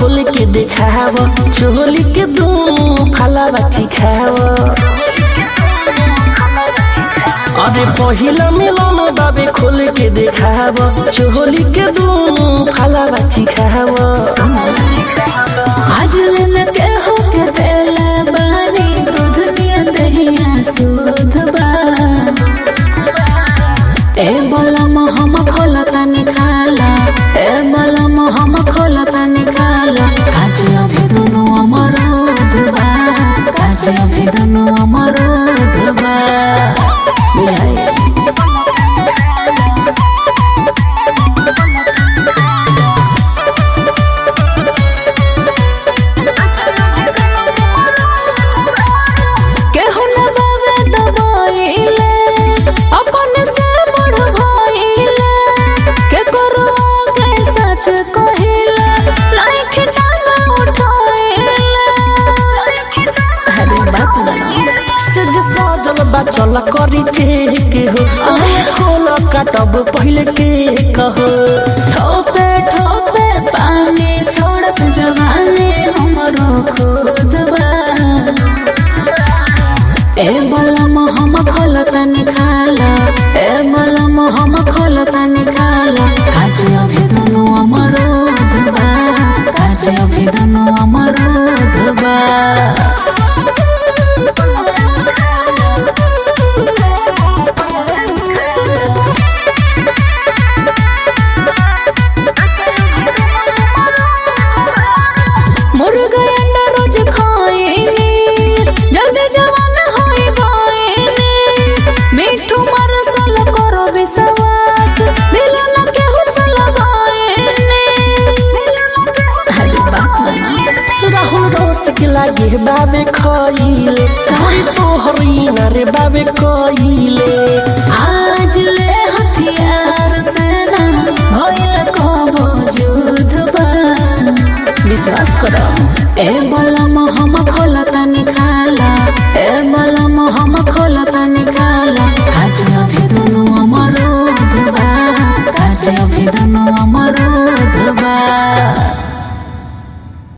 खोल के देखाव चोली के दुनु फाला बाची खाव अरे पहिला मिलन बाबे खोल के देखाव चोली के दुनु फाला बाची खाव आज लेन के हो के देला बानी दूध दिया दहिया सूध बा ए बलम हम खोलता निखाला ए बलम हम खोलता निखाला काज अभी दुनु अमर दुबा काज अभी दुनु अमर दुबा बुझाई केहू न बावे दबाइले अपन से बड़ भइले के करो के सच कहिले लाइक टांगा उठाइले अरे बात बनाओ से जे सजल बचल करी के हो अरे खोल काटब पहले के कहो ठोपे ठोपे पानी छोड़त जवानी हमरो खुद बा ए बलम हम खोलता निखाला ए बलम हम खोलता निखाला काज अभी दुनु अमरो धबा काज अभी दुनु अमरो धबा मुर्गा अंडा रोज खाएनी जल्दी जवान होई गएनी मिठू मरसल करो विश्वास दिल न के हुसल गएनी अरे बात बना राहुल रोस के लागे बाबे खइले कोई तोहरी न रे बाबे कइले आज ले हथियार सेना भइल कबो युद्ध बा विश्वास करो ए बला